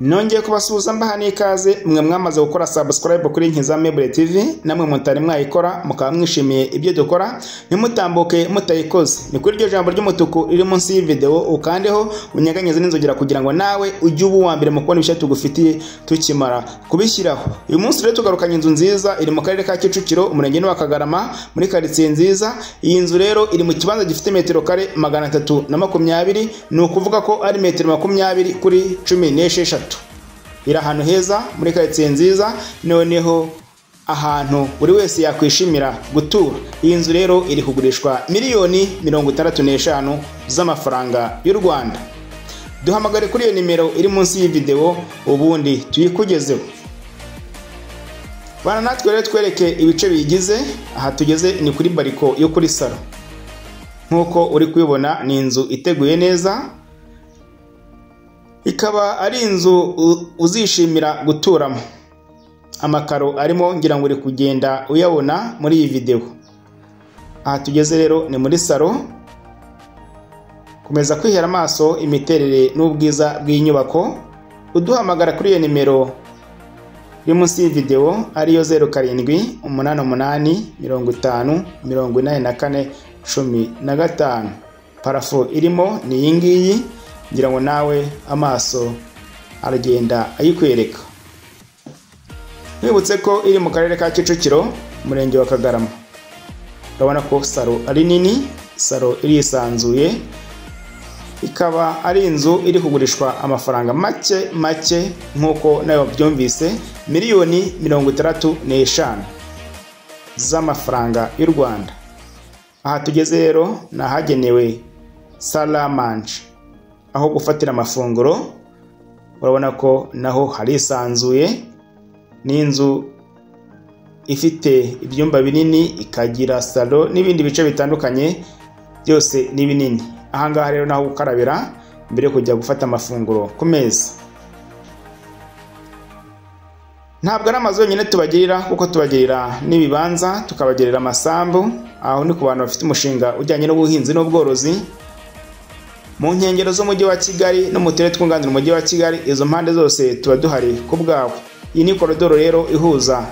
nongeye kubasuhuza mbaha n'ikaze mwe mwamaze gukora subscribe kuri Nkiza Mebule TV namwe mutari mwayikora mukaba mwishimiye ibyo dukora ntimutambuke mutayikoze ni kuri iryo jambo ry'umutuku riri munsi y'ivideo ukandeho unyeganyeze n'inzogera kugira ngo nawe ujye uba uwa mbere mu kubona ibishya tugufitiye tukimara kubishyiraho uyu munsi rero tugarukanye inzu nziza iri mu karere ka Kicukiro umurenge wa Kagarama muri karitsiye nziza iyi nzu rero iri mu kibanza gifite metero kare magana atatu na makumyabiri ni ukuvuga ko ari metero makumyabiri kuri cumi n'esheshatu iri ahantu heza muri karitsiye nziza noneho ahantu buri wese yakwishimira gutura iyi nzu rero iri kugurishwa miliyoni mirongo itandatu n'eshanu z'amafaranga y'u rwanda duhamagare kuri iyo nimero iri munsi y'ividewo ubundi tuyikugezeho bana natwe rero twereke ibice biyigize aha tugeze ni kuri bariko yo kuri salo nk'uko uri kubibona ni inzu iteguye neza ikaba ari inzu uzishimira guturamo amakaro arimo ngira ngo uri kugenda uyabona muri iyi videwo aha tugeze rero ni muri salo komeza kwihera amaso imiterere n'ubwiza bw'inyubako uduhamagara kuri iyo nimero iri munsi y'ividewo ariyo zeru karindwi umunani umunani mirongo itanu mirongo inani na kane cumi na gatanu parafo irimo ni iyi ngiyi ngira ngo nawe amaso aragenda ayikwereka mwibutse ko iri mu karere ka kicukiro umurenge wa kagarama urabona ko salo ari nini salo irisanzuye ikaba ari inzu iri kugurishwa amafaranga make make nk'uko nawe wabyumvise miliyoni mirongo itandatu n'eshanu z'amafaranga y'u rwanda aha tugeze rero ni ahagenewe salamanje aho gufatira amafunguro urabona ko naho harisanzuye ni inzu ifite ibyumba binini ikagira salo n'ibindi bice bitandukanye byose ni binini ahangaha rero naho gukarabira mbere yo kujya gufata amafunguro ku meza ntabwo ari amazu yonyine tubagirira kuko tubagirira n'ibibanza tukabagirira amasambu aho ni ku bantu bafite umushinga ujyanye n'ubuhinzi n'ubworozi mu nkengero z'umujyi wa kigali no mu turere twunganira umujyi wa kigali izo mpande zose tuba duhari ku bwawe iyi ni korodoro rero ihuza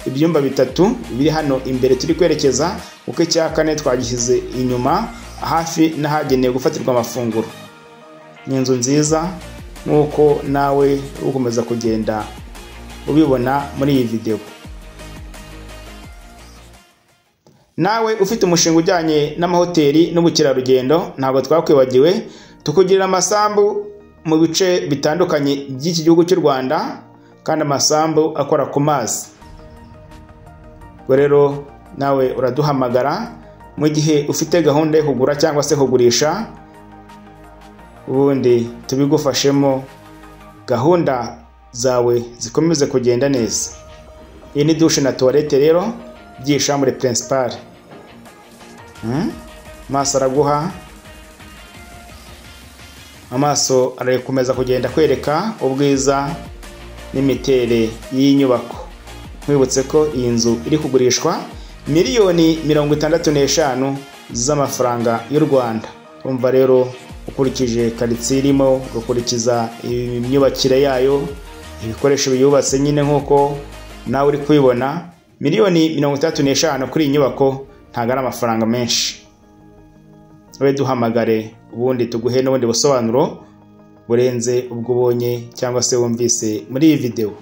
ibyumba bitatu biri hano imbere turi kwerekeza kuko icya kane twagishyize inyuma hafi n'ahagenewe gufatirwa amafunguro ni inzu nziza nk'uko nawe ukomeza kugenda ubibona muri iyi videwo nawe ufite umushinga ujyanye n'amahoteli n'ubukerarugendo ntabwo twakwibagiwe tukugirira amasambu mu bice bitandukanye by'iki gihugu cy'u rwanda kandi amasambu akora ku mazi ubwo rero nawe uraduhamagara mu gihe ufite gahunda yo kugura cyangwa se kugurisha ubundi tubigufashemo gahunda zawe zikomeze kugenda neza iyi ni dushe na tuwarete rero by'ishambre principal amaso araguha amaso arakomeza kugenda kwereka ubwiza n'imiterere y'inyubako nkwibutse ko iyi nzu iri kugurishwa miliyoni mirongo itandatu n'eshanu z'amafaranga y'u rwanda urumva rero ukurikije karitsiye irimo ugakurikiza imyubakire yayo ibikoresho biyubatse nyine nk'uko nawe uri kubibona miliyoni mirongo itandatu n'eshanu kuri iyi nyubako ntabwo ari amafaranga menshi ube duhamagare ubundi tuguhe n'ubundi busobanuro burenze ubwo ubonye cyangwa se wumvise muri iyi videwo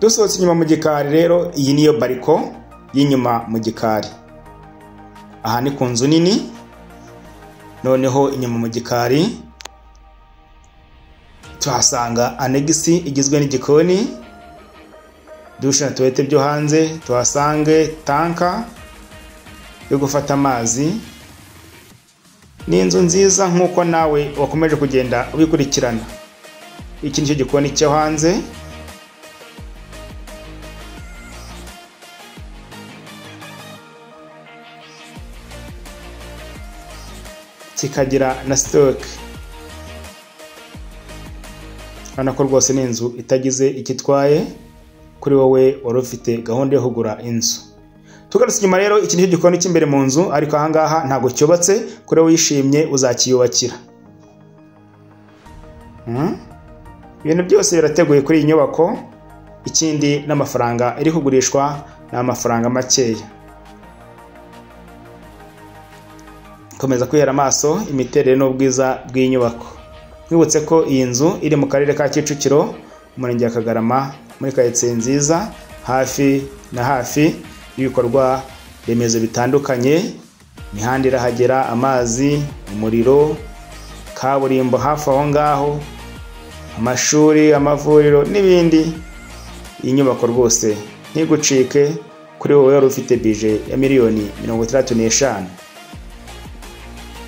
dusohotse inyuma mu gikari rero iyi niyo bariko y'inyuma mu gikari aha ni ku nzu nini noneho inyuma mu gikari tuhasanga anegisi igizwe n'igikoni dushe na tuwete byo hanze tuhasange tanka yo gufata amazi ni inzu nziza nk'uko nawe wakomeje kugenda ubikurikirana iki nicyo gikoni cyo hanze kikagira na sitoke urabona ko rwose ni inzu itagize icyo itwaye kuri wowe wari ufite gahunda yo kugura inzu tugarutse inyuma rero iki nicyo gikoni cy'imbere mu nzu ariko ahangaha ntabwo cyubatse kuri wowe wishimye uzakiyubakira Mm? ibintu byose birateguye kuri iyi nyubako ikindi n'amafaranga iri kugurishwa ni amafaranga makeya komeza kwihera amaso imiterere n'ubwiza bw'inyubako mwibutse ko iyi nzu iri mu karere ka kicukiro umurenge wa kagarama muri karitsiye nziza hafi na hafi y'ibikorwa remezo bitandukanye imihanda irahagera amazi umuriro kaburimbo hafi aho ngaho amashuri amavuriro n'ibindi iyi nyubako rwose ntigucike kuri wowe wari ufite bije ya miliyoni mirongo itandatu n'eshanu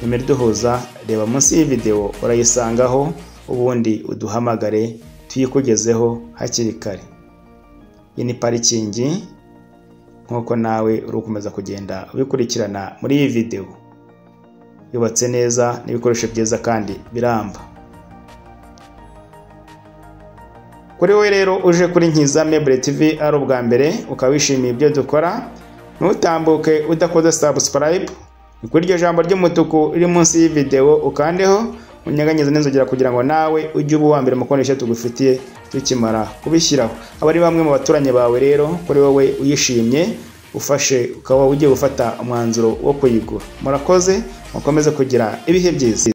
nimero iduhuza reba munsi y'iyi videwo urayisangaho ubundi uduhamagare tuyikugezeho hakiri kare iyi ni parikingi nk'uko nawe uri gukomeza kugenda ubikurikirana muri iyi videwo yubatse neza n'ibikoresho byiza kandi biramba kuri we rero uje kuri nkiza mebure tv ari ubwa mbere ukaba wishimiye ibyo dukora ntutambuke udakoze subscribe ni kuri iryo jambo ry'umutuku riri munsi y'ividewo ukandeho unyeganyeze n'inzogera kugira ngo nawe ujye uba uwa mbere mu konesha tugufitiye tukimara kubishyiraho aba ari bamwe mu baturanyi bawe rero kuri wowe uyishimye ufashe ukaba ugiye gufata umwanzuro wo kuyigura murakoze mukomeze kugira ibihe byiza